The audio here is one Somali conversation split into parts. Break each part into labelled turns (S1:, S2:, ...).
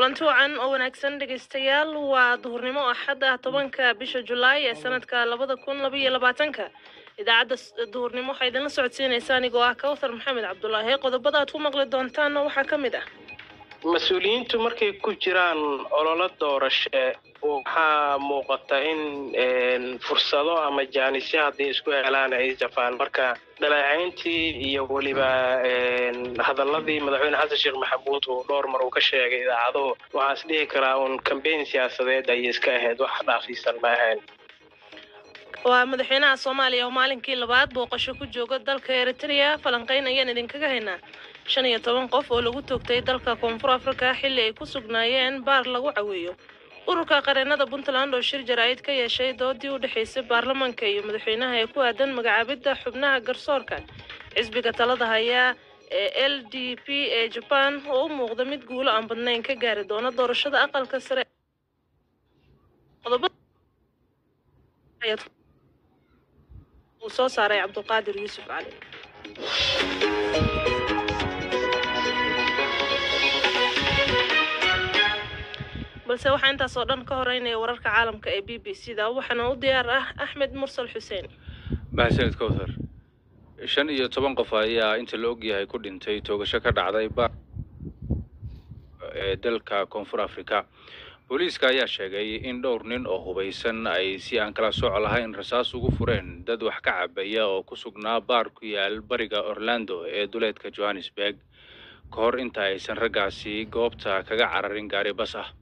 S1: kulanti wacan oo wanaagsan dhegaystayaal waa duhurnimo axad ah tobanka bisha julaay ee sanadka labada kun laba iyo labaatanka idaacadda s- duhurnimo waxaa idinla socodsiinaysa anigoo ah kawthar maxamed cabdulaahi qodobada aad ku maqli doontaanna waxaa ka mid ah
S2: mas-uuliyiintu markay ku jiraan ololo doorashe waxaa muuqata in een, fursado ama jaanisyo hadday isku helaan ay jafaan marka dhaleecayntii iyo weliba een, hadaladii madaxweyne xasan sheekh maxamuud uu dhowr mar uu ka sheegay idaacaduhu waxaa is dhihi karaa uun kambeyn siyaasadeed ayay iska ahayd wax dhaafiisan ma ahayn
S1: waa madaxweynaha soomaaliya oo maalinkii labaad booqasho ku jooga dalka eritrea falanqeyn ayaan idinkaga haynaa shan iyo toban qof oo lagu toogtay dalka koonfur afrika xilli ay ku sugnaayeen baar lagu caweeyo ururka qareenada puntland oo shir jaraa'id ka yeeshay doodii u dhexaysay baarlamaanka iyo madaxweynaha ee ku aadan magacaabidda xubnaha garsoorka xisbiga talada haya ee l d p ee jaban oo u muuqda mid guulo aan badnayn ka gaari doona doorashada aqalka sare qodobada uu soo saaray cabdulqaadir yuusuf cali balse waxaa intaas oo dhan ka horeynaya wararka caalamka ee b b c da waxaana u diyaar ah axmed mursal xuseen
S3: mahadsanid kowthar shan iyo toban qof ayaa inta la ogyahay ku dhintay toogasho ka dhacday ba ee dalka koonfur afrika booliiska ayaa sheegay in dhowr nin oo hubaysan ay si aan kala sooc lahayn rasaas ugu fureen dad wax ka cabaya oo ku sugnaa baar ku yaal bariga orlando ee duleedka johannesburg ka hor inta aysan raggaasi goobta kaga cararin gaari bas ah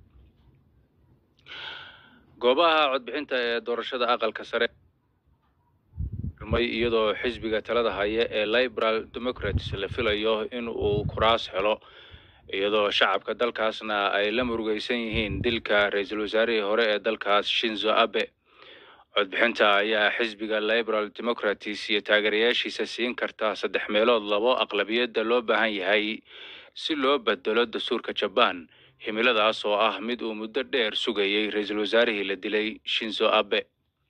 S3: goobaha codbixinta ee doorashada aqalka sare may iyadoo xisbiga talada haya ee liberal democrats la filayo in uu kuraas helo iyadoo shacabka dalkaasna ay la murugaysan yihiin dilka ra-iisul wasaarihii hore ee dalkaas shinzo abe codbixinta ayaa xisbiga liberal democrats iyo taageerayaashiisa siin karta saddex meelood labo aqlabiyadda loo baahan yahay si loo bedelo dastuurka jabaan himiladaas oo ah mid uu muddo dheer sugayay ra-iisul wasaarihii la dilay shinzo abe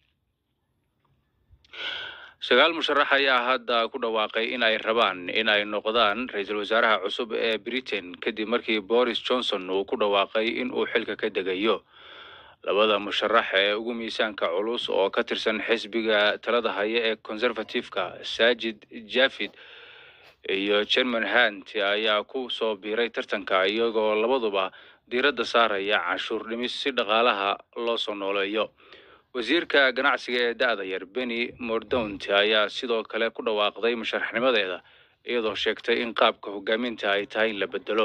S3: sagaal musharax ayaa hadda ku dhawaaqay in ay rabaan in ay noqdaan ra-iisul wasaaraha cusub ee britain kadib markii boris johnson uu ku dhawaaqay in uu xilka ka degayo labada musharax ee ugu miisaanka culus oo ka tirsan xisbiga talada haya ee conservative-ka sajid javid iyo german hunt ayaa ku soo biiray tartanka iyagoo labaduba diiradda saaraya canshuur dhimis si dhaqaalaha loo soo nooleeyo wasiirka ganacsiga ee da-da yar benny mordaunt ayaa sidoo kale ku dhawaaqday musharaxnimadeeda iyadoo sheegtay in qaabka hogaaminta ay tahay in la bedelo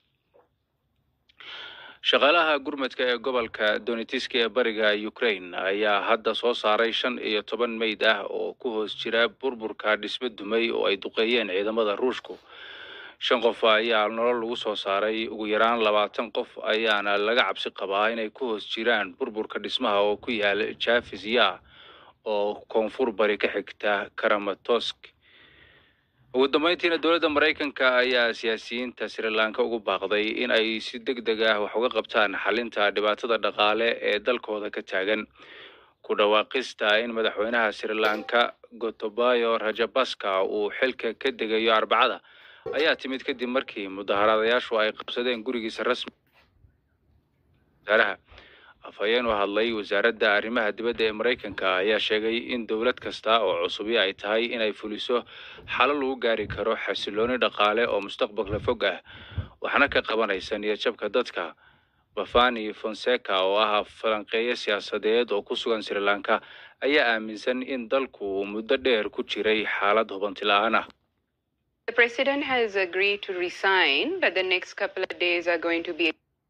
S3: shaqaalaha gurmadka ee gobolka donetiski ee bariga ukraine ayaa hadda soo saaray shan iyo toban meyd ah oo ku hoos jira burburka dhisme dumay oo ay duqeeyeen ciidamada ruushku shan qof ayaa nolol lagu soo saaray ugu yaraan labaatan qof ayaana laga cabsi qabaa inay ku hoos jiraan burburka dhismaha oo ku yaala jafisya oo koonfur bari ka xigta karamatosk ugu dambeyntiina dowladda maraykanka ayaa siyaasiyiinta sri lanka ugu baaqday in ay si deg deg ah wax uga qabtaan xalinta dhibaatada dhaqaale ee dalkooda ka taagan ku dhawaaqista in madaxweynaha sri lanka gotobayo rajabaska uu xilka ka degayo arbacada ayaa timid kadib markii mudaharaadayaashu ay qabsadeen gurigiisa rasmi wasaaraha afhayeen u hadlay wasaaradda arrimaha dibadda ee maraykanka ayaa sheegay in dowlad kasta oo cusubi ay tahay inay fuliso xalo lagu gaari karo xasilooni dhaqaale oo mustaqbalka fog ah waxna ka qabanaysa niyadjabka dadka bafani fonseca oo ah falanqeeye siyaasadeed oo ku sugan sri lanka ayaa aaminsan in dalku uu muddo dheer ku jiray xaalad hubanti la-aan ah
S4: The president has agreed to resign, but the next couple of days are going to be.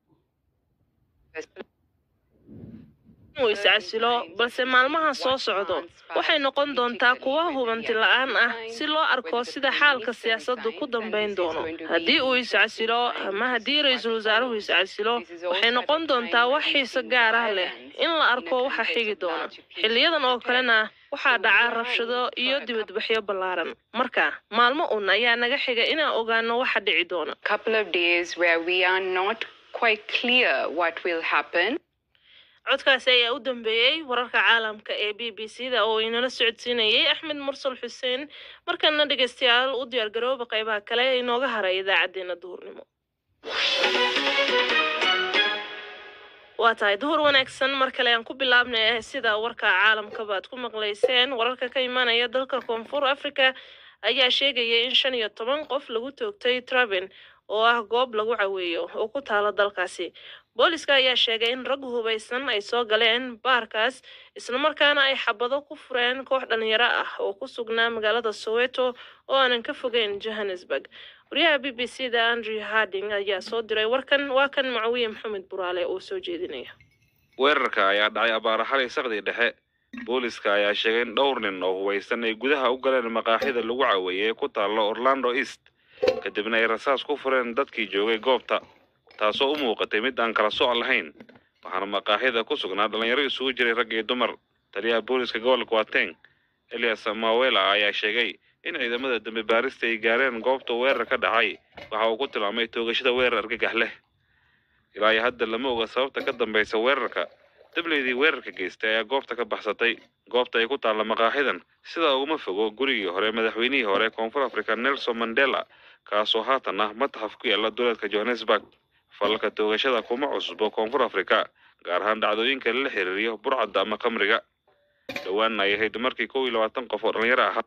S1: inuu iscasilo balse maalmaha soo socdo waxay noqon doontaa kuwa hubanti la-aan ah si loo arko sida xaalka siyaasaddu ku dambayn doono haddii uu iscasilo ama haddii ra-iisul wasaaruhu iscasilo waxay noqon doontaa wax xiise gaar ah leh in la arko waxa xigi doona xiliyadan oo kalena waxaa dhaca rabshado iyo dibadbaxyo ballaaran marka maalmo un ayaa naga xiga inaan ogaano waxa dhici doona
S4: Couple of days where we are not quite clear what will happen.
S1: codkaasi ayaa u dambeeyey wararka caalamka ee b b c da oo inala socodsiinayay axmed mursal xuseen markana dhegeystayaal u diyaargarooba qeybaha kale ee inooga haray idaacadeena duhurnimo waa tahay duhur wanaagsan mar kale aan ku bilaabnay sida warka caalamkaba aad ku maqlayseen wararka ka imanaya dalka koonfur africa ayaa sheegaya in shan iyo toban qof lagu toogtay traven oo ah goob lagu caweeyo oo ku taala dalkaasi booliska ayaa sheegay in rag hubaysan ay soo galeen baarkaas islamarkaana ay xabado ku fureen koox dhalinyaro ah oo ku sugnaa magaalada soweto oo aanan ka fogeyn johannesburg wariyaha b b c da andrew harding ayaa soo diray warkan waa kan macawiye maxamed buraale oo soo jeedinaya
S5: weerarka ayaa dhacay abaara xalay saqdii dhexe booliska ayaa sheegay in dhowr nin oo hubaysan ay gudaha u galeen maqaaxida lagu caweeyey ee ku taalla orlando east kadibna ay rasaas ku fureen dadkii joogay goobta taasoo u muuqatay mid aan kala soc lahayn waxaana maqaaxida ku sugnaa dhallinyaro isugu jiray rag iyo dumar taliyaha booliska gobolka wateng elias mawela ayaa sheegay in ciidamada dambe baarista ay gaareen goobta weerar ka dhacay waxa uu ku tilmaamay toogashada weerar argagax leh ilaa iyo hadda lama oga sababta ka dambaysa weerarka dableydii weerarka geystay ayaa goobta ka baxsatay goobta ay ku taalla maqaaxidan sidaa uguma fogo gurigii hore madaxweynihii hore koonfur africa nelson mandela kaasoo haatan ah mataxaf ku yaalla duleedka johannesburg falalka toogashada kuma cusbo koonfur africa gaar ahaan dhacdooyinka lala xiriiriyo burcadda ama khamriga dhowaanna ay ahayd markii kow iyo labaatan qof oo dhalinyaro ahaa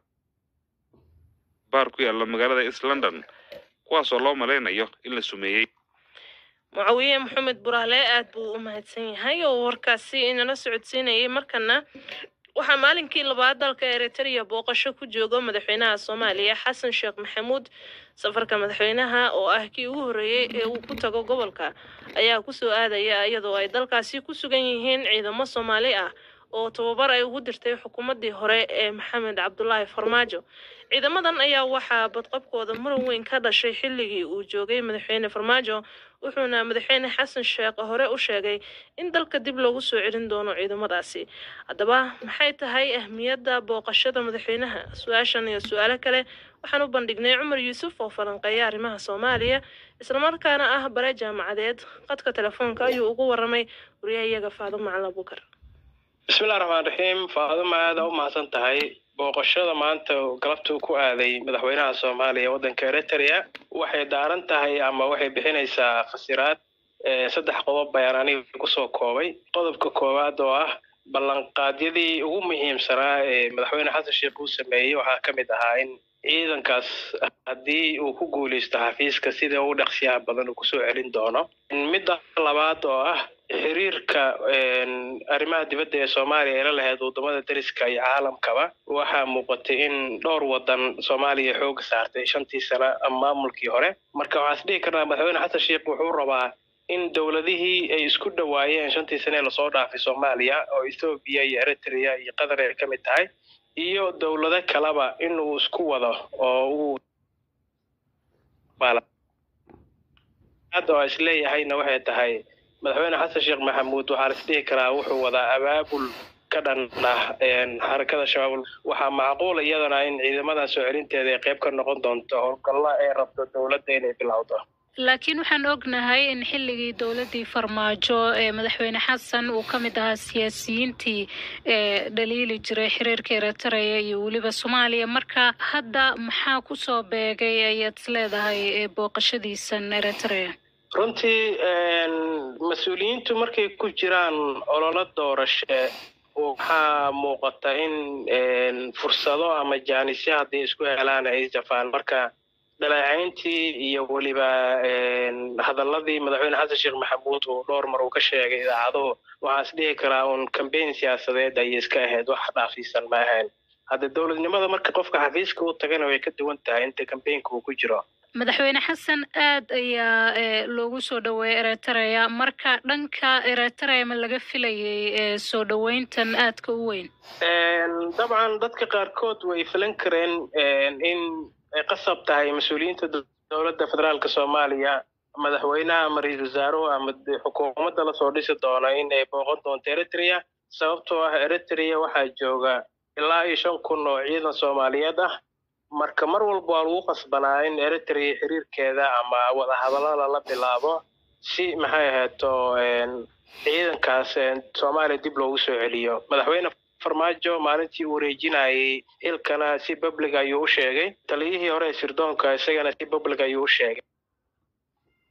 S5: baar ku yaalla magaalada east london kuwaasoo loo malaynayo in la sumeeyey
S1: mucawiye maxamed buraale aad buu u mahadsan yahay oo warkaasi inala socodsiinayay markana waxaa maalinkii labaad dalka eritrea booqasho ku jooga madaxweynaha soomaaliya xasan sheekh maxamuud safarka madaxweynaha oo ah kii ugu horreeyey ee uu ku tago gobolka ayaa kusoo aadaya iyadoo ay dalkaasi ku sugan yihiin ciidamo soomaali ah oo tababar ay ugu dirtay xukuumaddii hore ee maxamed cabdulaahi farmaajo ciidamadan ayaa waxaa badqabkooda muran weyn ka dhashay xilligii uu joogay madaxweyne farmaajo wuxuuna madaxweyne xasan sheekh hore u sheegay in dalka dib loogu soo celin doono ciidamadaasi haddaba maxay tahay ahmiyadda booqashada madaxweynaha su-aashan iyo su-aalo kale waxaan u bandhignay cumar yuusuf oo falanqeeya arrimaha soomaaliya islamarkaana ah bare jaamacadeed qadka telefoonka ayuu ugu waramay wariyahayaga faado macalin abukar
S2: bismillahi raxmaan raxiim faaduma aada u mahadsan tahay booqashada maanta galabtuu ku aaday madaxweynaha soomaaliya waddanka eritrea waxay daaran tahay ama waxay bixinaysaa fasiraad saddex qodob bayaan aniga kusoo koobay qodobka koowaad oo ah ballanqaadyadii ugu muhiimsanaa ee madaxweyne xasan sheekh uu sameeyey waxaa ka mid ahaa in ciidankaas haddii uu ku guuleysto xafiiska sida ugu dhaqsiyaha badan uu kusoo celin doono midda labaad oo ah xiriirka arrimaha dibadda ee soomaaliya ayla lahayd waddamada deriska iyo caalamkaba waxaa muuqatay in dhowr waddan soomaaliya xooga saartay shantii sano ama maamulkii hore marka waxaa is dhihi karnaa madaxweyne xasan sheekh wuxuu rabaa in dowladihii ay isku dhawaayeen shantii sane ee lasoo dhaafay soomaaliya oo ethoobiya iyo eritrea iyo qatar ay ka mid tahay iyo dowlado kaleba inuu isku wado oo uu hadda oo isleeyahayna waxay tahay madaxweyne xasan sheekh maxamuud waxaa la isdhihi karaa wuxuu wadaa abaabul ka dhan ah xarakada shabaab waxaa macquul iyadana in ciidamadan soo celinteeda ay qayb ka noqon doonto howlgalla ay rabto dowladda inay bilowdo
S6: laakiin waxaan ognahay in xilligii dowladdii farmaajo ee madaxweyne xasan uu ka mid ahaa siyaasiyiintii ee dhaliili jiray xiriirka eritrea iyo weliba soomaaliya marka hadda maxaa kusoo beegay ayaad is leedahay booqashadiisan eritrea
S2: runtii mas-uuliyiintu markay ku jiraan ololo doorashe waxaa muuqata in fursado ama jaanisyo hadday isku helaan ay jafaan marka dhaleecayntii iyo weliba hadaladii madaxweyne xasan sheekh maxamuud uu dhowr mar uu ka sheegay idaacaduhu waxaa is dhihi karaa uun cambayn siyaasadeed ayay iska ahayd wax dhaafiisan ma ahayn hadda dowladnimada marka qofka xafiiska u tagana way ka duwan tahay inta cambaynka uu ku jiro
S6: madaxweyne xasan aad ayaa loogu soo dhaweeyay eritrea marka dhanka eritrea ma laga filayay soo dhaweyntan aadka u weyn
S2: dabcan dadka qaarkood way filan kareen in ay qasab tahay mas-uuliyiinta dowladda federaalka soomaaliya madaxweynaha ama ra-iisul wasaaruhu ama xukuumadda lasoo dhisi doono in ay booqan doonto eritrea sababtoo ah eritrea waxaa jooga ilaa iyo shan kun oo ciidan soomaaliyeed ah marka mar walba waa lagu qasbanaa in eritrea xiriirkeeda ama wadahadallada la bilaabo si maxay ahayto ciidankaas soomaaliya dib loogu soo celiyo madaxweyne farmaajo maalintii uu wareejinayay ilkana si public ayuu u sheegay taliyihii hore ee sirdoonka isagana si public ayuu u sheegay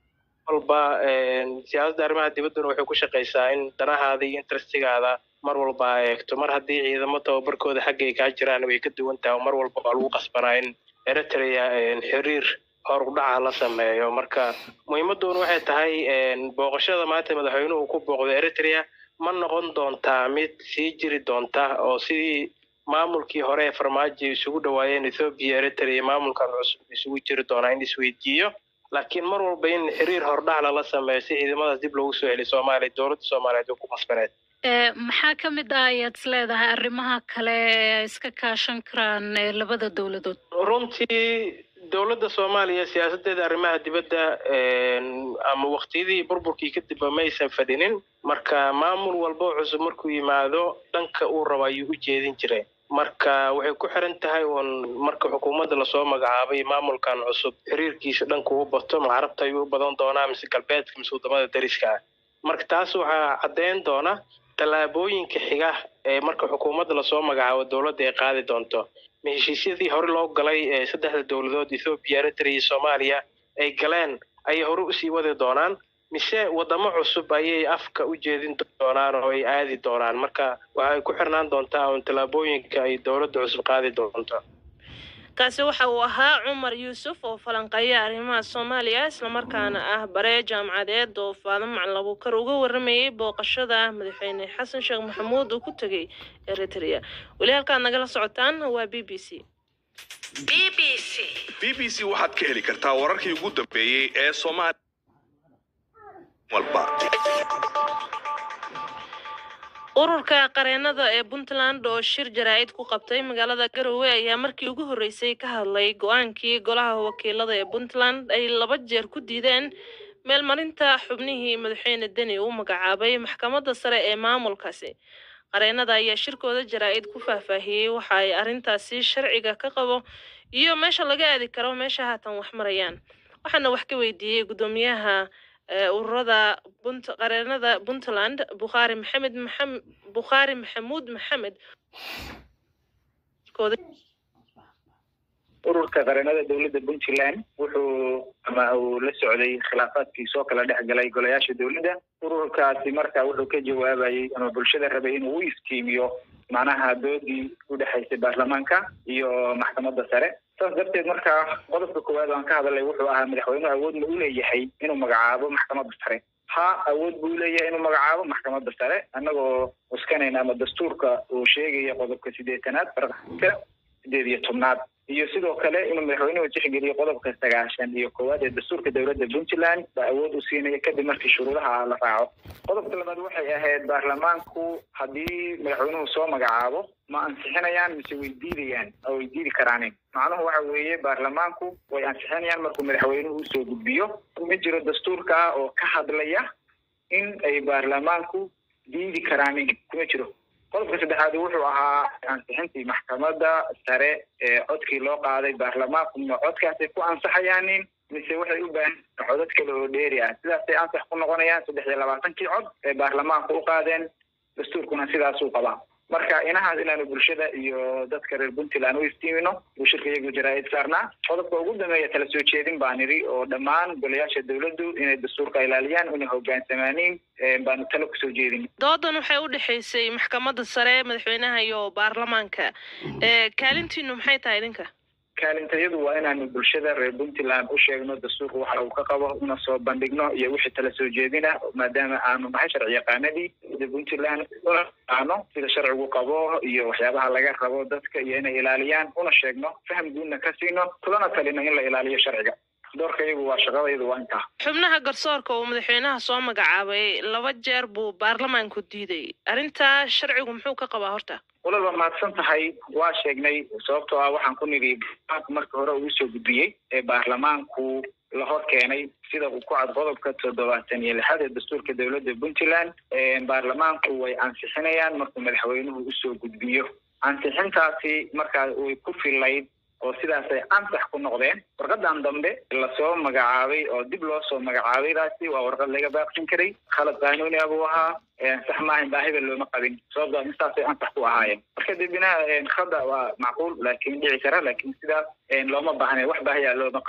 S2: walba siyaasadda arrimaha dibadduna waxay ku shaqaysaa in danahaada iyo interestigaada mar walba a eegto mar haddii ciidamo tababarkooda xaggay kaa jiraan way ka duwan tahay oo mar walba waa lagu qasbanaa in eritrea xiriir horudhaca la sameeyo marka muhiimadoona waxay tahay booqashada maanta madaxweynuhu ku booqdo eritrea ma noqon doontaa mid sii jiri doonta oo sidii maamulkii hore ee farmaajo isugu dhawaayeen ethoobiya eritrea maamulkan cusub isugu jiri doonaa in isweydiiyo laakiin mar walba in xiriir hordhac lala sameeyo si ciidamadaas dib loogu soo celiyo soomaaliya dowladda soomaaliyeed oo ku qasbaneed
S6: maxaa ka mid ah ayaad is leedahay arrimaha kale ee iska kaashan karaan labada dowladood
S2: runtii dowladda soomaaliya siyaasaddeeda arrimaha dibadda ama waqtiyadii burburkii kadibba maysan fadhinin marka maamul walba oo cusub markuu yimaado dhanka uu rabo ayuu u jeedin jiray marka waxay ku xiran tahay uun marka xukuumadda lasoo magacaabay maamulkan cusub xiriirkiisa dhanka u bato ma carabta ayuu u badan doonaa mise galbeedka mise wadamada dariska ah marka taas waxaa caddeyn doona tallaabooyinka xiga ee marka xukuumadda lasoo magacaabo dowladda ay qaadi doonto ma heshiisyadii hore loo galay ee saddexda dowladood ethoobiya eritrea iyo soomaaliya ay galeen ayay hore usii wadi doonaan mise wadamo cusub ayay afka u jeedin doonaan oo ay aadi doonaan marka waxay ku xirnaan doontaa un tallaabooyinka ay dowladda cusub qaadi doonto
S1: kaasi waxa uu ahaa cumar yuusuf oo falanqeeya arrimaha soomaaliya islamarkaana ah bare jaamacadeed oo faado macalin abuukar uga waramayay booqashada madaxweyne xasan sheekh maxamuud uu ku tegay eritrea weli halkaad nagala socotaan waa b b c
S7: b b c b b c waxaad ka heli kartaa wararkii ugu dambeeyey ee soomaaliya walba
S1: ururka qareenada ee puntland oo shir jaraa'id ku qabtay magaalada garowe ayaa markii ugu horreysay ka hadlay go-aankii golaha wakiilada ee puntland ay laba jeer ku diideen meelmarinta xubnihii madaxweyne deni uu magacaabay maxkamadda sare ee maamulkaasi qareenada ayaa shirkooda jaraa'id ku faahfaahiyey waxa ay arrintaasi sharciga ka qabo iyo meesha laga aadi karo meesha haatan wax marayaan waxaana wax ka weydiiyey guddoomiyaha ururada bunt qareenada puntland bukhaari maxamed maxam bukhaari maxamuud maxamed
S8: ururka qareenada dowladda puntland wuxuu ama uu la socday khilaafaadkii soo kala dhex galay golayaasha dowladda ururkaasi marka wuxuu ka jawaabayay ama bulshada rabay inuu u iftiimiyo macnaha doodii u dhexaysay baarlamaanka iyo maxkamadda sare saas darteed marka qodobka koowaad aan ka hadalay wuxuu ahaa madaxweynuhu awood ma u leeyahay inuu magacaabo maxkamadda sare ha awood buu leeyahay inuu magacaabo maxkamadda sare annagoo cuskanayna ama dastuurka uu sheegaya qodobka sideetanaad farqka sideed iyo tobnaad iyo sidoo kale inuu madaxweynuhu tixgeliyo qodobka sagaashan iyo koowaad ee dastuurka dowladda puntland baa awood u siinaya kadib markii shuruudaha la raaco qodobka labaad waxay ahayd baarlamaanku haddii madaxweynuhu soo magacaabo ma ansixinayaan mise way diidayaan oo way diidi karaanin macnuhu waxa weeye baarlamaanku way ansixinayaan markuu madaxweynuhu usoo gudbiyo ma jiro dastuurka oo ka hadlaya in ay baarlamaanku diidi karaanin kuma jiro qodobka saddexaad wuxuu ahaa ansixintii maxkamadda sare ee codkii loo qaaday baarlamaanku ma codkaasay ku ansaxayaanin mise waxay u baahan codad kale oo dheeri ah sidaasay ansax ku noqonayaan saddex iyo labaatankii cod ee baarlamaanku u qaadeen dastuurkuna sidaasuu qabaa marka inahaas inaanu bulshada iyo dadka reer puntland u iftiimino buu shirka iyagu jaraa'id saarnaa qodobka ugu dambeeya tala soo jeedin baan idhi oo dhammaan golayaasha dowladdu inay dastuurka ilaaliyaan inay hogaansamaaniin baanu talo kusoo jeedin
S1: doodan waxay u dhexaysay maxkamadda sare madaxweynaha iyo baarlamaanka kaalintiinu maxay tahay idinka
S8: kaalintayadu waa inaanu bulshada reer puntland u sheegno dastuurka waxa uu ka qabo una soo bandhigno iyo wixii tala soo jeedina maadaama aanu nahay sharci yaqaanadii sida puntland una yaqaano sida sharcigu qabo iyo waxyaabaha laga rabo dadka iyo inay ilaaliyaan una sheegno faham guudna ka siino kulana talino in la ilaaliyo sharciga doorka iyagu waa shaqada iyadu waa intaa
S1: xubnaha garsoorka uu madaxweynaha soo magacaabay laba jeer buu baarlamaanku diiday arrintaa sharcigu muxuu ka qabaa horta
S8: walal waa mahadsan tahay waa sheegnay sababtoo ah waxaan ku nidhi baarlamaanku markii hore uu usoo gudbiyey ee baarlamaanku la hor keenay sida uu ku cad qodobka toddobaatan iyo lixaad ee dastuurka dowladda puntland baarlamaanku way ansixinayaan markuu madaxweynuhu usoo gudbiyo ansixintaasi markaa way ku filayd oo sidaasay ansax ku noqdeen warqadan dambe lasoo magacaabay oo dib loo soo magacaabaydaasi waa warqad laga baaqsin karay khalad qaanuuni ah buu ahaa sax maahan baahida looma qabin sababtoo intaasay ansax ku ahaayeen marka dibina khada waa macquul laakiin dhici kara laakiin sidaas looma baahnayn wax baahiya looma qabin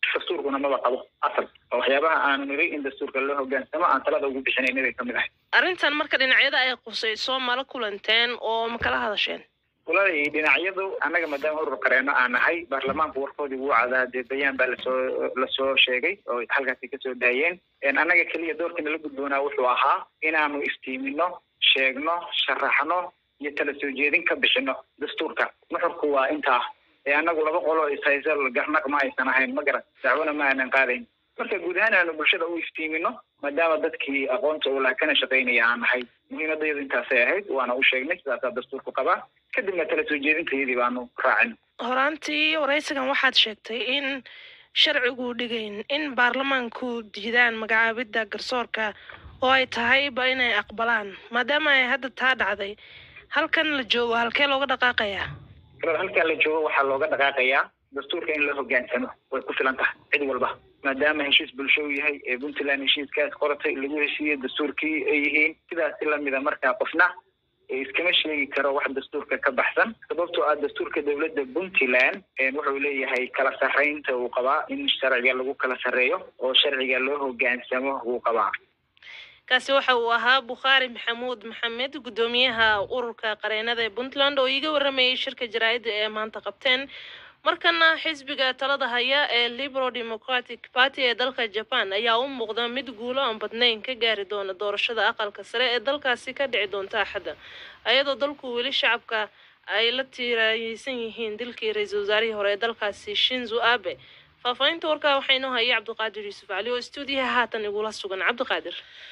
S8: dastuurkuna maba qabo asal oo waxyaabaha aanu niri in dastuurka loo hogaansamo aan talada ugu bixinayna bay kamid ahay
S1: arrintan marka dhinacyada ay qusayso mala kulanteen oo ma kala hadasheen
S8: walahi dhinacyadu annaga maadaama urur qareeno aan nahay baarlamaanku warkoodii wuu cadaa dee bayaan baa lasoo lasoo sheegay oo halkaasi kasoo daayeen annaga keliya doorkana la gudboonaa wuxuu ahaa inaanu iftiimino sheegno sharaxno iyo tala soo jeedin ka bixino dastuurka nuxurku waa intaa ee annagu laba qolo ishayso garnaq ma aysan ahayn ma garan dacwona ma aanan qaadayn marka guud ahaan aanu bulshada u iftiimino maadaama dadkii aqoonta uu laha kana shaqaynaya aan nahay muhiimadayadu intaasay ahayd waana u sheegnay sidaasaa dastuurku qabaa kadibna tala soo jeedintayadii baanu raacin
S1: horaantii waraysigan waxaad sheegtay in sharcigu dhigayn in baarlamaanku diidaan magacaabidda garsoorka oo ay tahayba inay aqbalaan maadaama ay hadda taa dhacday halkan la joogo halkee looga dhaqaaqayaa
S8: halkan la joogo waxaa looga dhaqaaqayaa dastuurka in la hogaansamo way ku filan tahay cid walba maadaama heshiis bulsho uu yahay ee puntland heshiiskaas qoratay lagu heshiiyey dastuurkii ay yihiin sidaasi lamida markaa qofna iskama sheegi karo wax dastuurka ka baxsan sababtoo ah dastuurka dowladda puntland wuxuu leeyahay kala sarreynta uu qabaa in sharciga lagu kala sarreeyo oo sharciga loo hogaansamo wuu qabaa
S1: kaasi waxa uu ahaa bukhaari maxamuud maxamed guddoomiyaha ururka qareenada ee puntland oo iiga waramayay shirka jaraa'idda ee maanta qabteen markana xisbiga talada haya ee liberal democratic party ee dalka japan ayaa u muuqda mid guulo aan badnayn ka gaari doona doorashada aqalka sare ee dalkaasi ka dhici doonta axadda ayadoo dalku weli shacabka ay la tiiraayeysan yihiin dilkii ra-iisul wasaarihii hore ee dalkaasi shinzo abe faahfaahinta warkaa waxaa inoo hayay cabdiqaadir yuusuf cali oo stuudiyaha haatan igula sugan cabdiqaadir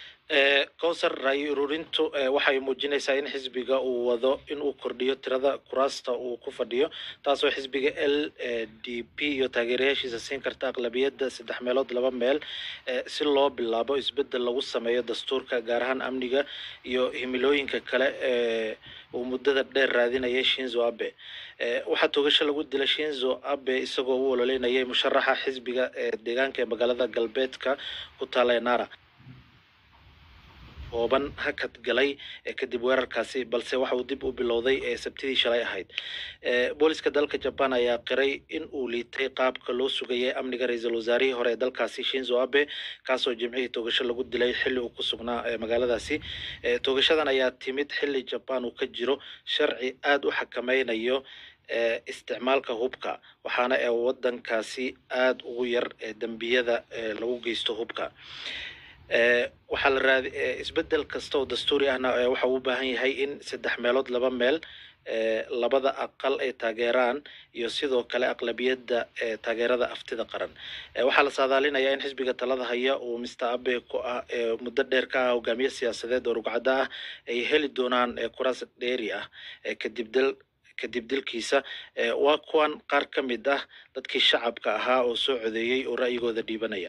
S9: cowsar ra'yi ururintu waxay muujinaysaa in xisbiga uu wado in uu kordhiyo tirada kuraasta uu ku fadhiyo taasoo xisbiga l d p iyo taageerayaashiisa siin karta aqlabiyadda saddex meelood laba meel si loo bilaabo isbeddel lagu sameeyo dastuurka gaar ahaan amniga iyo himilooyinka kale ee uu muddada dheer raadinayay shinzo abe waxaa toogasho lagu dilay shinzo abe isagoo u ololeynayay musharaxa xisbiga ee deegaanka ee magaalada galbeedka ku taala ee nara kooban hakad galay kadib weerarkaasi balse waxa uu dib u bilowday sabtidii shalay ahayd booliska dalka jaban ayaa qiray in uu liitay qaabka loo sugayay amniga ra-iisul wasaarihii hore ee dalkaasi shinzo abe kaasoo jimcihii toogasho lagu dilay xilli uu ku sugnaa magaaladaasi toogashadan ayaa timid xilli jaban uu ka jiro sharci aada u xakameynayo isticmaalka hubka waxaana ee wadankaasi aada ugu yar dembiyada lagu geysto hubka waxaa la raadi isbedel kasta oo dastuuri ahna waxa uu u baahan yahay in saddex meelood laba meel labada aqal ay taageeraan iyo sidoo kale aqlabiyadda taageerada aftida qaran waxaa la saadaalinayaa in xisbiga talada haya uu mister abe ku ah muddo dheer ka ah hogaamiye siyaasadeed oo rugcada ah ay heli doonaan kuraas dheeri ah kadib dal kadib dilkiisa waa kuwan qaar ka mid ah dadkii shacabka ahaa oo soo codeeyey oo ra'yigooda dhiibanaya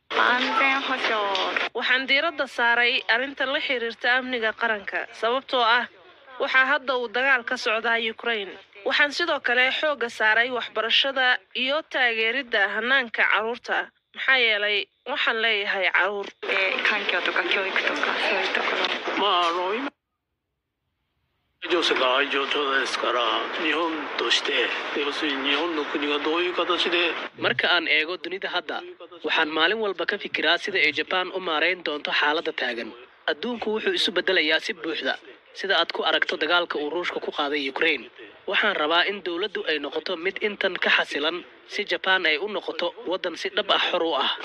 S1: waxaan diiradda saaray arrinta la xiriirta amniga qaranka sababtoo ah waxaa hadda uu dagaal ka socdaa ukraine waxaan sidoo kale xoogga saaray waxbarashada iyo taageeridda hanaanka carruurta maxaa yeelay waxaan leeyahay carruur
S10: marka aan eego dunida hadda waxaan maalin walba ka fikiraa sida ay jabaan u maarayn doonto xaaladda taagan adduunku wuxuu isu beddelayaa si buuxda sida aad ku aragto dagaalka uu ruushka ku qaaday ukraine waxaan rabaa in dowladdu ay noqoto mid intan ka xasilan si jabaan ay u noqoto waddan si dhab ah xor u ah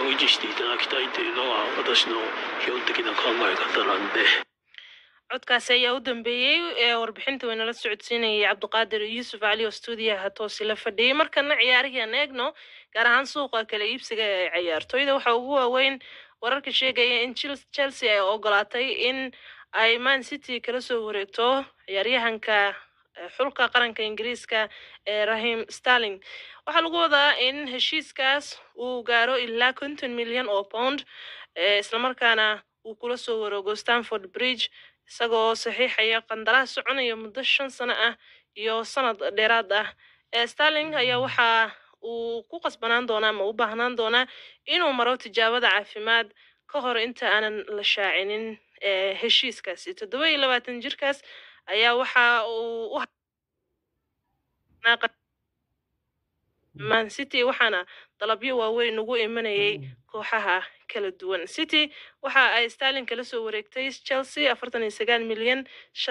S1: codkaasi ayaa u dambeeyey ee warbixinta waynala socodsiinayay cabdiqaadir yuusuf cali oo stuudiyaha toosi la fadhiyey markana ciyaarihii aan eegno gaar ahaan suuqa kala iibsiga ee ciyaartooyda waxaa ugu waaweyn wararka sheegaya in chelsea ay ogolaatay in ay man city kala soo wareegto ciyaaryahanka xulka qaranka ingiriiska ee rahim starling waxaa lagu wadaa in heshiiskaas uu gaaro ilaa konton milyan oo pound islamarkaana uu kula soo wareego stanford bridge isagoo saxiixaya qandaraas soconaya muddo shan sano ah iyo sanad dheeraad ah starling ayaa waxa uu ku qasbanaan doonaa ama u baahnaan doonaa inuu maro tijaabada caafimaad ka hor inta aanan la shaacinin heshiiskaasi toddoba iyo labaatan jirkaas ayaa waxa uu man city waxaana dalabyo waaweyn ugu imanayay kooxaha kala duwan city waxa ay starlin kala soo wareegtay chelsea afartan iyo sagaal milyan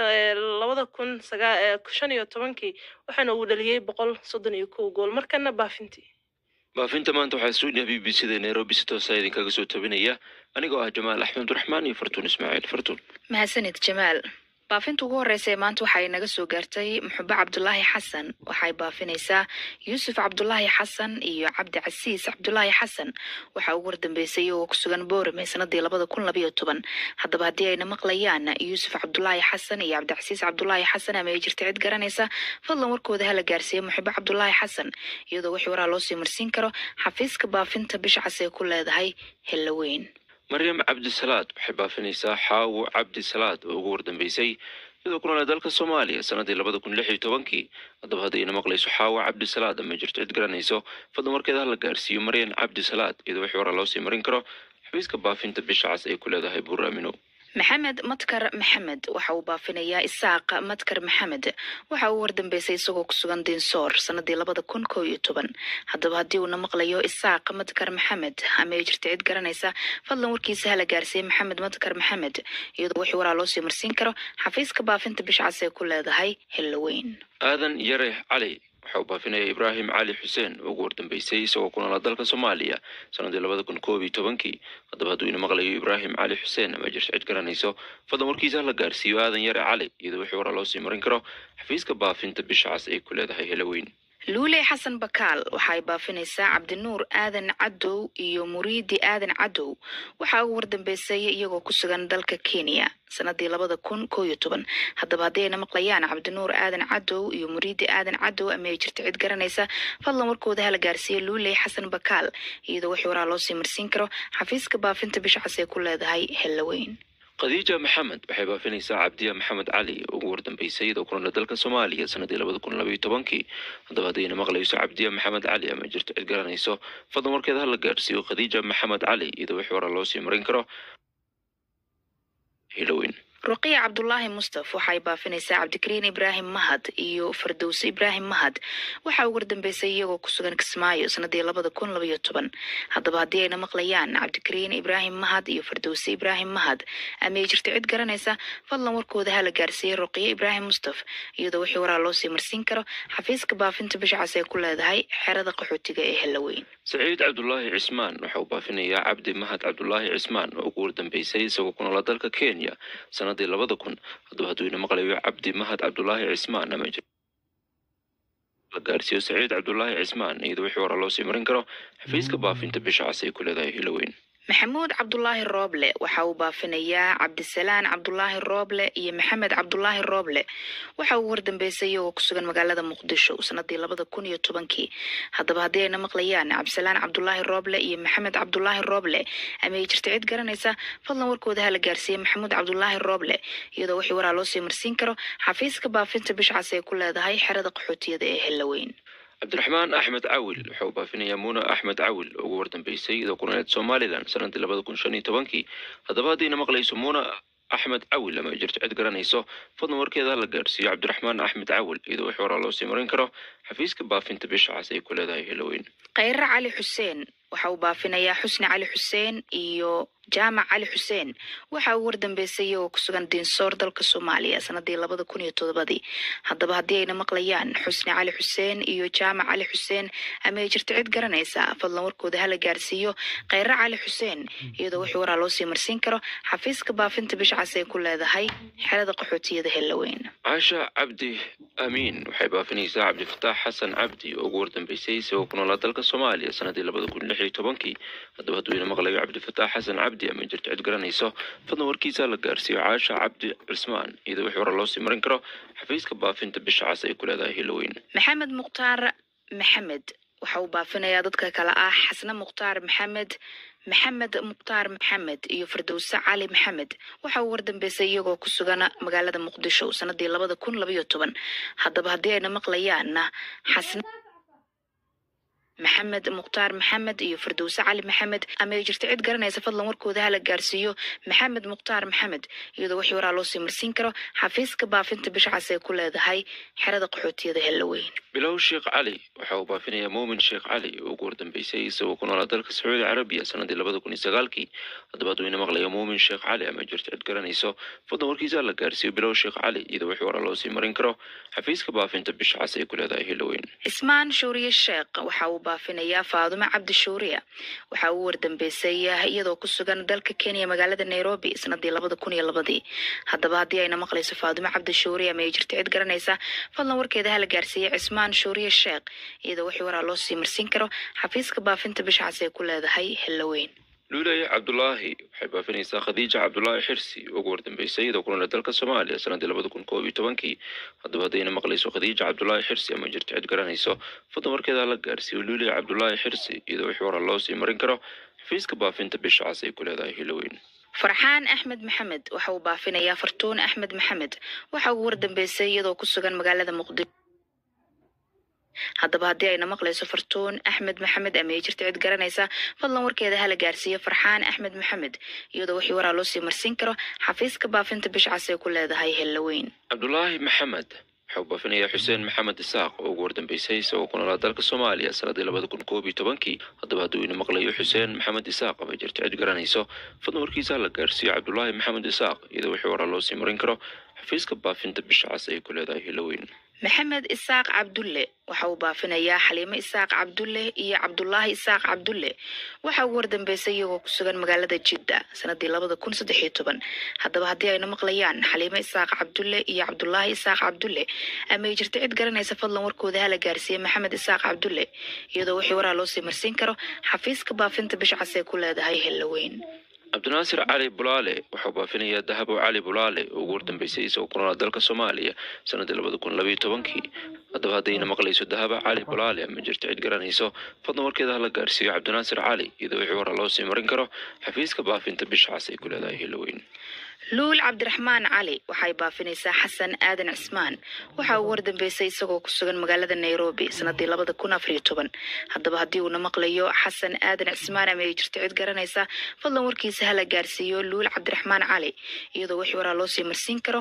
S1: labada kun shan iyo tobankii waxaana uu dhaliyey boqol soddon iyo kow gool markana baafintii
S11: baafinta maanta waxaa stuudiyaha b b c da nairobi si toosa idinkaga soo tabinaya anigoo ah jamaal axmed abdiraxmaan iyo fartuun ismaaciil fartuun
S12: mahadsanid jamaal baafinta ugu horeysa ee maanta waxa ay naga soo gaartay muxube cabdulaahi xasan waxay baafinaysaa yuusuf cabdulaahi xasan iyo cabdi casiis cabdulaahi xasan waxaa ugu wardambeysay oo ku sugan boorame sanadii labada kun labayo toban haddaba haddii ayna maqlayaan yuusuf cabdulaahi xasan iyo cabdicasiis cabdulaahi xasan ama ay jirta cid garanaysa fadlan warkooda hala gaarsiiya muxube cabdulaahi xasan iyadoo wixii waraa loo sii marsiin karo xafiiska baafinta bisha cas ee ku leedahay hellaweyn
S11: maryam cabdisalaad waxay baafinaysaa xaawo cabdisalaad oo ugu wardambeysay iyadoo ku noolaa dalka soomaaliya sanadii labada kun lix iyo tobankii haddaba haddayna maqlayso xaawo cabdisalaad ama jirto cid garanayso fadlan warkeeda hala gaarsiiyo maryan cabdisalaad iyadoo wixii waraa loo sii marin karo xafiiska baafinta bisha cas ay ku leedahay buur aamino
S12: maxamed madkar maxamed waxa uu baafinayaa isaaq madkar maxamed waxa uu wardambeysay isagoo ku sugan dinsoor sanadii labada kun kow iyo toban haddaba haddii uuna maqlayo isaaq madkar maxamed ama ay jirta cid garanaysa fadlan warkiisa hala gaarsiiya maxamed madkar maxamed iyadoo wixii waraa loo sii marsiin karo xafiiska baafinta bisha cas ee ku leedahay hellaweyn
S11: aadan yare cali waxa uu baafinaya ibraahim cali xuseen oo ugu wardambeysay isagoo ku noolaa dalka soomaaliya sanadii labada kun koob iyo tobankii haddaba hadduu ina maqlayo ibraahim cali xuseen ama jirto cid garanayso fadlan warkiisa hala gaarsiiyo aadan yare cali iyadoo wixii waraa loo sii marin karo xafiiska baafinta bisha cas ay ku leedahay helaweyn
S12: luule xasan bakaal waxa ay baafinaysaa cabdinuur aadan cadow iyo muriidi aadan cadow waxaa ugu wardambeysay iyagoo ku sugan dalka kenya sanadii labada kun koo iyo toban haddaba haddii ayna maqlayaan cabdinuur aadan cadow iyo muriidi aadan cadow ama ay jirta cid garanaysa fadlan warkooda hala gaarsiiya luule xasan bakaal iyadoo wixii waraa loo sii marsiin karo xafiiska baafinta bisha cas ay ku leedahay hellaweyn
S11: khadiija maxamed waxay baafinaysaa cabdiya maxamed cali oo ugu wardambeysay iyadoo ku noolaa dalka soomaaliya sanadii labada kun labaiyo tobankii haddaba haddayna maqlayso cabdiya maxamed cali ama jirto cid garanayso fadlan warkeeda hala gaarsiiyo khadiija maxamed cali iyadoo wixii waraa loo sii marin karo hiloweyn
S12: ruqiya cabdulaahi mustaf waxay baafinaysaa cabdikariin ibraahim mahad iyo fardowse ibraahim mahad waxaa ugu wardambeysay iyagoo ku sugan kismaayo sanadii labada kun labaiyo toban haddaba haddii ayna maqlayaan cabdikariin ibraahim mahad iyo fardowse ibraahim mahad ama ay jirta cid garanaysa fadlan warkooda hala gaarsiiyey ruqiya ibraahim mustaf iyadoo wixii waraa loo sii marsiin karo xafiiska baafinta bisha cas ee ku leedahay xerada qaxootiga ee hellaweyn
S11: saciid cabdulaahi cismaan waxa uu baafinayaa cabdi mahad cabdulaahi cismaan oo ugu wardambeysay isagoo ku noolaa dalka kenya sanadii labada kun haddaba hadduu ina maqlayo cabdi mahad cabdulaahi cismaan ama la gaarsiiyo saciid cabdulaahi cismaan iyadoo wixii waraa loo sii marin karo xafiiska baafinta bisha cas ay ku leedahay hiloweyn
S12: maxamuud cabdulaahi rooble waxa uu baafinayaa cabdisalaan cabdulaahi rooble iyo maxamed cabdulaahi rooble waxa uu wardambeysay iyagoo ku sugan magaalada muqdisho sanadii labada kun iyo tobankii haddaba haddii ayna maqlayaan cabdisalaan cabdulaahi rooble iyo maxamed cabdulaahi rooble ama ay jirta cid garanaysa fadlan warkooda hala gaarsiiya maxamuud cabdulaahi rooble iyadoo wixii waraa loo sii marsiin karo xafiiska baafinta bisha cas ee ku leedahay xerada qaxootiyada ee hellaweyn
S11: cabdiraxmaan axmed cawil waxa uu baafinayaa muuna axmed cawil oo ugu wardambeysay iyadoo ku nooleed somalilan sanadii labada kun shan iyo tobankii haddaba haddayna maqlayso muuna axmed cawil ama ay jirto cid garanayso fadlan warkeeda hala gaarsiiyo cabdiraxmaan axmed cawil iyadoo wixii waraa loo sii marin karo xafiiska baafinta bisha cas ay ku leedahay heloweyn
S12: khayre cali xuseen waxa uu baafinayaa xusni cali xuseen iyo jaamac cali xuseen waxa uu wardambeysay iyagoo ku sugan dinsoor dalka soomaaliya sanadii labada kun iyo todobadii haddaba haddii ayna maqlayaan xusni cali xuseen iyo jaamac cali xuseen ama ay jirto cid garanaysa fadlan warkooda hala gaarsiiyo khayre cali xuseen iyadoo wixii waraa loo sii marsiin karo xafiiska baafinta bisha cas ay ku leedahay xerada qaxootiyada hellaweyn
S11: caasha cabdi amiin waxay baafinaysaa cabdifataax xasan cabdi oo ugu wardambeysay isagoo ku noolaa dalka soomaaliya sanadii labada kun lix iyo tobankii haddaba hadduu ina maqlayo cabdifataax xasan cabdi ama jirto cid garanayso fadlan warkiisa la gaarsiiyo caasha cabdi cismaan iyadoo wixii hore loo sii marin karo xafiiska baafinta bisha cas ay ku leedahay hiloweyn
S12: maxamed mukhtaar maxamed waxa uu baafinayaa dadka kale ah xasne mukhtaar maxamed maxamed mukhtaar maxamed iyo firdowse cali maxamed waxa uu wardambeysay iyagoo ku sugan magaalada muqdisho sanadii labada kun labaiyo toban haddaba haddii ayna maqlayaanna xasne maxamed mukhtaar maxamed iyo firdowse cali maxamed ama ay jirto cid garanaysa fadlan warkooda hala gaarsiiyo maxamed mukhtaar maxamed iyadoo wixii waraa loo sii marsiin karo xafiiska baafinta bisha cas ee ku leedahay xerada qaxootiyada hellaweyn
S11: bilow sheekh cali waxa uu baafinayaa muumin sheekh cali oo ugu hordambeysay isagoo ku noolaa dalka sacuudi carabiya sanadii labada kun iyo sagaalkii haddaba hadduu ina maqlayo muumin sheekh cali ama jirto cid garanayso fadlan warkiisa la gaarsiiyo bilow sheekh cali iyadoo wixii waraa loo sii marin karo xafiiska baafinta bisha cas ee ku leedahay hellaweyn
S12: cismaan shuuriye sheekh waxa uu baafinayaa faadumo cabdi shuuriya waxa uu wardambeysay iyadoo ku sugan dalka kenya magaalada nairobi sanadii labada kun iyo labadii haddaba haddii ayna maqlayso faadumo cabdi shuuriya ama ay jirto cid garanaysa fadlan warkeeda hala gaarsiiyey cismaan shuuriye sheekh iyadoo wixii waraa loo sii marsiin karo xafiiska baafinta bisha cas ee ku leedahay hellaweyn
S11: luulaya cabdulaahi waxay baafinaysaa khadiija cabdulaahi xirsi oo ugu hordambeysay iyadoo ku noolaa dalka soomaaliya sanadii labada kun koob iyo tobankii haddaba haddayna maqlayso khadiija cabdulaahi xirsi ama jirto cid garanayso fadlan warkeeda la gaarsiiyo luulaya cabdulaahi xirsi iyadoo wixii waraa loo sii marin karo xafiiska baafinta bisha cas ay ku leedahay hellaweyn
S12: farxaan axmed maxamed waxa uu baafinayaa fartuun axmed maxamed waxa uu wardambeysay iyadoo ku sugan magaalada muqdisho haddaba haddii ayna maqlayso fartuun axmed maxamed ama ay jirto cid garanaysa fadlan warkeeda hala gaarsiiyo farxaan axmed maxamed iyadoo wixii waraa loo sii marsiin karo xafiiska baafinta bisha cas ee ku leedahay hellaweyn
S11: cabdulaahi maxamed waxa uu baafinayaa xuseen maxamed isaaq oo ugu hordambeysay isagoo ku noolaa dalka soomaaliya sanadii labada kun koob iyo tobankii haddaba hadduu ina maqlayo xuseen maxamed isaaq ama jirto cid garanayso fadlan warkiisa la gaarsiiyo cabdulaahi maxamed isaaq iyadoo wixii waraa loo sii marin karo xafiiska baafinta bisha cas ay ku leedahay hellaweyn
S12: maxamed isaaq cabdulle waxa uu baafinayaa xaliimo isaaq cabdulle iyo cabdulaahi isaaq cabdulle waxa ugu wardambeysay iyagoo ku sugan magaalada jidda sanadii labada kun saddex iyo toban haddaba haddii ayna maqlayaan xaliimo isaaq cabdulle iyo cabdulaahi isaaq cabdulle ama ay jirto cid garanaysa fadlan warkooda hala gaarsiiye maxamed isaaq cabdulle iyadoo wixii waraa loo sii marsiin karo xafiiska baafinta bisha cas ee ku leedahay hellaweyn
S11: cabdinaasir cali bulaale waxauu baafinayaa dahabo cali bulaale oo ugu hordambeysay isagoo ku noolaa dalka soomaaliya sanadii labada kun labayo tobankii haddaba haddayna maqlayso dahaba cali bulaale ama jirto cid garanayso fadlan warkeeda hala gaarsiiyo cabdinaasir cali iyadoo wixii waraa loo sii marin karo xafiiska baafinta bisha cas ay ku leedahay hellaweyn
S12: luul cabdiraxmaan cali waxay baafinaysaa xasan aadan cismaan waxa uu wardambeysay isagoo ku sugan magaalada nairobi sanadii labada kun afar iyo toban haddaba haddii uuna maqlayo xasan aadan cismaan ama ay jirto cid garanaysa fadlan warkiisa hala gaarsiiyo luul cabdiraxmaan cali iyadoo wixii waraa loo sii marsiin karo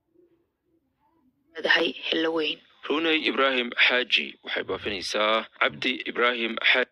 S12: leedahay hellaweyn
S11: runey ibraahim xaaji waxay baafinaysaa cabdi ibraahim xaaji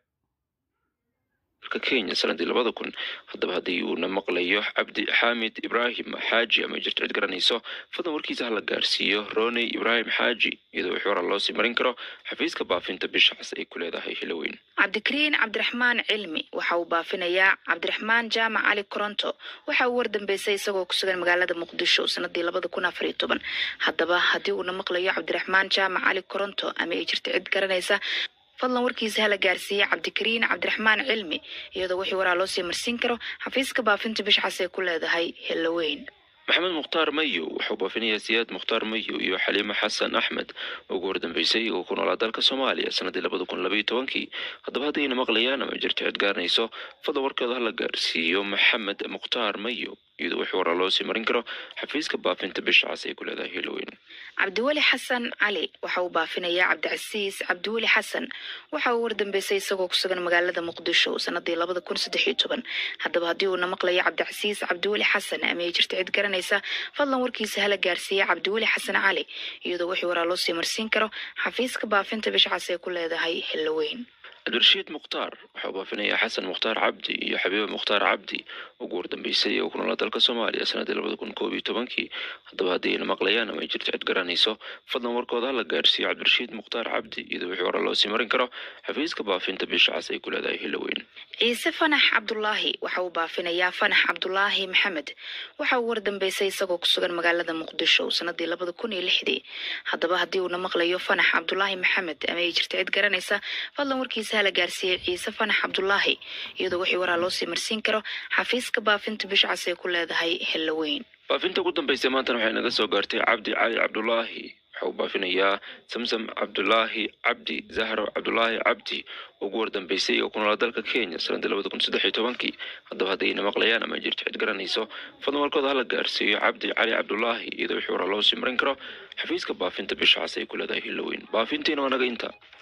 S11: dalka kenya sanadii labada kun haddaba haddii uuna maqlayo cabdi xaamid ibraahim xaaji ama jirto cid garanayso fadlan warkiisa hala gaarsiiyo roney ibraahim xaaji iyadoo wixii waraa loo sii marin karo xafiiska baafinta bisha cas ay ku leedahay hellaweyn
S12: cabdikariin cabdiraxmaan cilmi waxa uu baafinayaa cabdiraxmaan jaamac cali koronto waxa uu wardambeysay isagoo ku sugan magaalada muqdisho sanadii labada kun afar iyo toban haddaba haddii uuna maqlayo cabdiraxmaan jaamac cali koronto ama ay jirto cid garanaysa fadlan warkiisa hala gaarsiiye cabdikariin cabdiraxmaan cilmi iyadoo wixii waraa loo sii marsiin karo xafiiska baafinta bisha cas ee ku leedahay hellaweyn
S11: maxamed mukhtaar mayo wuxuu baafinayaa siyaad mukhtaar mayo iyo xaliimo xasan axmed oo ugu hordambeysay oo ku noolaa dalka soomaaliya sanadii labada kun labayo tobankii haddaba haddayna maqlayaan ama jirto cid garanayso fadlan warkeeda hala gaarsiiyo maxamed mukhtaar mayo iyadoo wixii waraa loo sii marin karo xafiiska baafinta bisha cas ay ku leedahay hellaweyn
S12: cabdiweli xasan cali waxa uu baafinayaa cabdicasiis cabdiweli xasan waxa uu wardambeysay isagoo ku sugan magaalada muqdisho sanadii labada kun saddex iyo toban haddaba haddii uuna maqlayo cabdicasiis cabdiweli xasan ama ay jirto cid garanaysa fadlan warkiisa hala gaarsiiye cabdiweli xasan cali iyadoo wixii waraa loo sii marsiin karo xafiiska baafinta bisha cas ee ku leedahay hellaweyn
S11: cabdirashiid mukhtaar waxaa uu baafinayaa xasan mukhtaar cabdi iyo xabiiba mukhtaar cabdi ugu hordambeysay oo ku noolaa dalka soomaaliya sanadii labada kun koob iyo tobankii haddaba haddii ayna maqlayaan ama ay jirto cid garanayso fadlan warkooda hala gaarsiiyo cabdirashiid mukhtaar cabdi iyadoo wixii hore loo sii marin karo xafiiska baafinta bisha cas ay ku leedahay hellaweyn
S12: ciise fanax cabdulaahi waxa uu baafinayaa fanax cabdulaahi maxamed waxa uu wardambeysay isagoo ku sugan magaalada muqdisho sanadii labada kun iyo lixdii haddaba haddii uuna maqlayo fanax cabdulaahi maxamed ama ay jirto cid garanaysa fadlan warkiisa hala gaarsiiyey ciise fanax cabdulaahi iyadoo wixii waraa loo sii marsiin karo xafiiska baafinta bisha cas ay ku leedahay hellaweyn
S11: baafinta ugu dambeysay maantana waxay naga soo gaartay cabdi cali cabdulaahi waxa uu baafinayaa samsam cabdulaahi cabdi zahro cabdulaahi cabdi oo ugu wardambeysay oo ku noolaa dalka kenya sanadii labada kun saddex iyo tobankii haddaba haddayna maqlayaan ama jirto cid garanayso fadlan warkooda hala gaarsiiyo cabdi cali cabdulaahi iyadoo wixii waraa loo sii marin karo xafiiska baafinta bisha cas ay ku leedahay hellaweyn baafintiina waa naga inta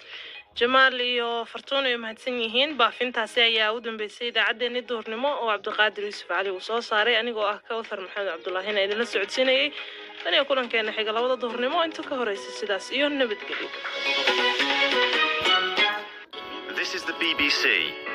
S1: jamaal iyo fartuun ay mahadsan yihiin baafintaasi ayaa u dambeysay idaacaddeenii duhurnimo oo cabdiqaadir yuusuf cali uu soo saaray anigoo ah kawthar maxamed cabdulaahina idinla socodsiinayay tan iyo kulankeena xiga labada duhurnimo inta ka horeysa sidaas iyo nabadgelyo
S13: This is the BBC.